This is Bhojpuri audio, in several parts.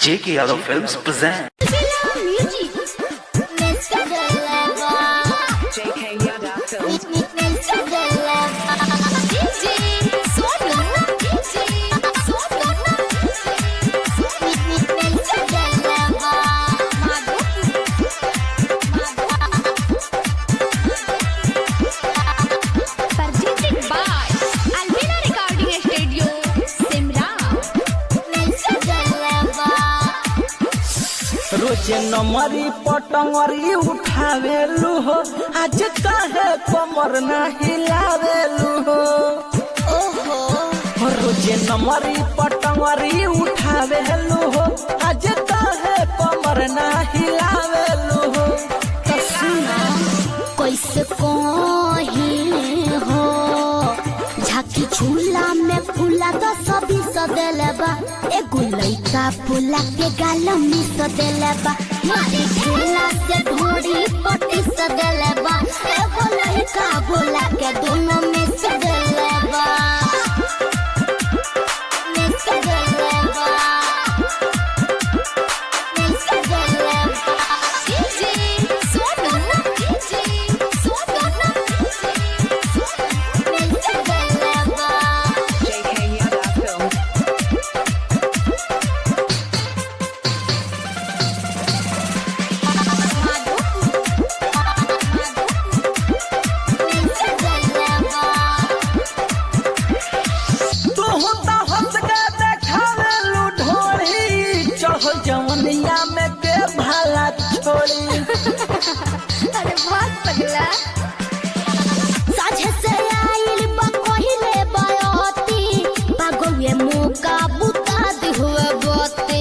J.K. Yadav Films present. JK Yada Films. Presented by Albina Recording Studio, Simra. रोजे नमरी पटंगरी उठावेलू हो आज काहे कमर ना हिलावेलू हो रोजे नमरी पटंगरी उठावेलू हो आज काहे कमर ना हिलावेलू हो तो सुना कैसे कहीं हो झाकी झूला में फूला तो सभी सदेले बा एगो लइका फूला के गाल में सदेले बा मारी झूला से ढोड़ी पटी सदेले बा एगो लइका बोला के दोनों में सदेले बा में सदेले बा में सदेले बा DJ Swadana, DJ Swadana, में सदेले बा JK Yada Films. तू होता हंस के देखावेलू ढोली चढ़ल जवनिया में के भाला छोड़ी अरे बहुत पगला साझे से आइल बा कहिले बयती पागवे मौका बुता दी हुए बते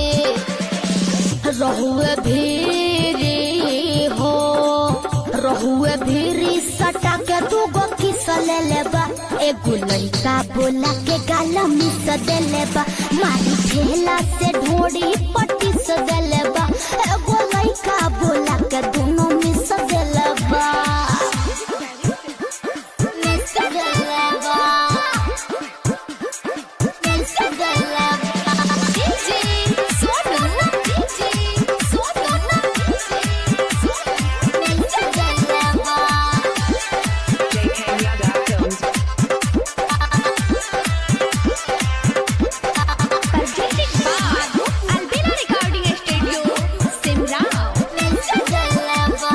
रहुए भीरी हो रहुए भीरी सटा के तू गो किस ले लेबा एगो लइका बोला के गाल मिस देले बा मारी ठेला से ढोड़ी पट्टी से देले बा एगो लइका बोला के दोनों मिस देले बा मिस देले बा मिस देले बा DJ Swadana, DJ Swadana, miss देले बा JK Yada Films. presented by Albina Recording Studio, Simra. Miss देले बा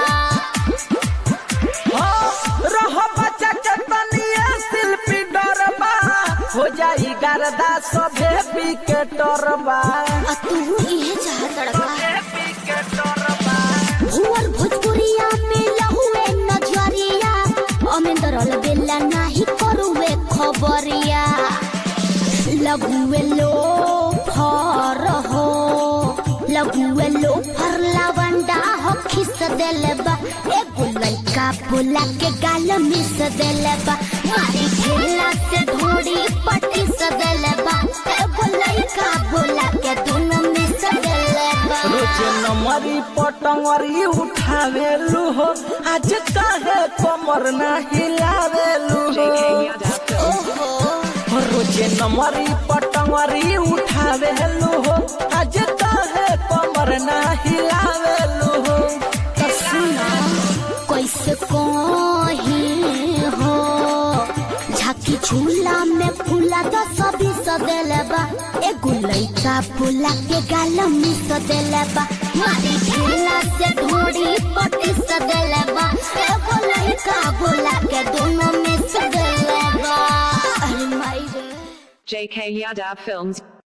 हो रह बच्चा के तनिए शिल्पी डरबा हो जाई गरदा सभे विकेटरबा आ तू इहे चाहत लड़का भुवर भोजपुरिया में लहुए नजरिया अमेंदर बेला नाही करुए खबरिया लघुए लो फर हो लघुए लो फर लवंडा हो खिस देले बा एगो लइका बोला के गाल मिस देले बा मारी खेला से ढोड़ी पट्टी सदेले बा एगो लइका बोला के दोनों मिस देले बा रोजे नमरी पटंगरी उठावेलू हो आज काहे कमर ना हिलावेलू JK हो Yada Films. हो रोजे नमरी पटंगरी उठावेलू हो आज काहे कमर ना हिलावेलू हो तो सुना कैसे कहीं हो झाकी झूला में फूला तो सभी सदेले बा एगो लइका फूला के गाल में सदेले बा मारी झूला से ढोड़ी पटी सदेले बा एगो लइका बोला के दोनों में सदेले बा अरे माई रे JK Yada Films.